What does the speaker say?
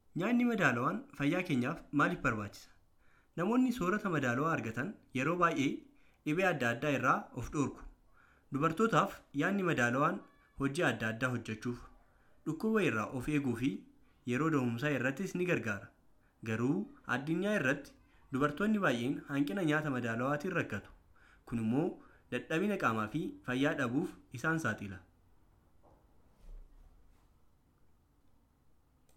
Nyaanni madaalawaan fayyaa keenyaaf maaliif barbaachisa? Namoonni soorata madaalawaa argatan yeroo baay'ee dhibee adda addaa irraa of dhorku. Dubartootaaf nyaanni madaalawaan hojii adda addaa hojjechuuf, dhukkuba irraa of eeguu fi yeroo da'umsaa irrattis ni gargaara. Garuu addunyaa irratti dubartoonni baay'een hanqina nyaata madaalawaatiin rakkatu. Kun immoo dadhabina qaamaa fi fayyaa dhabuuf isaan saaxila.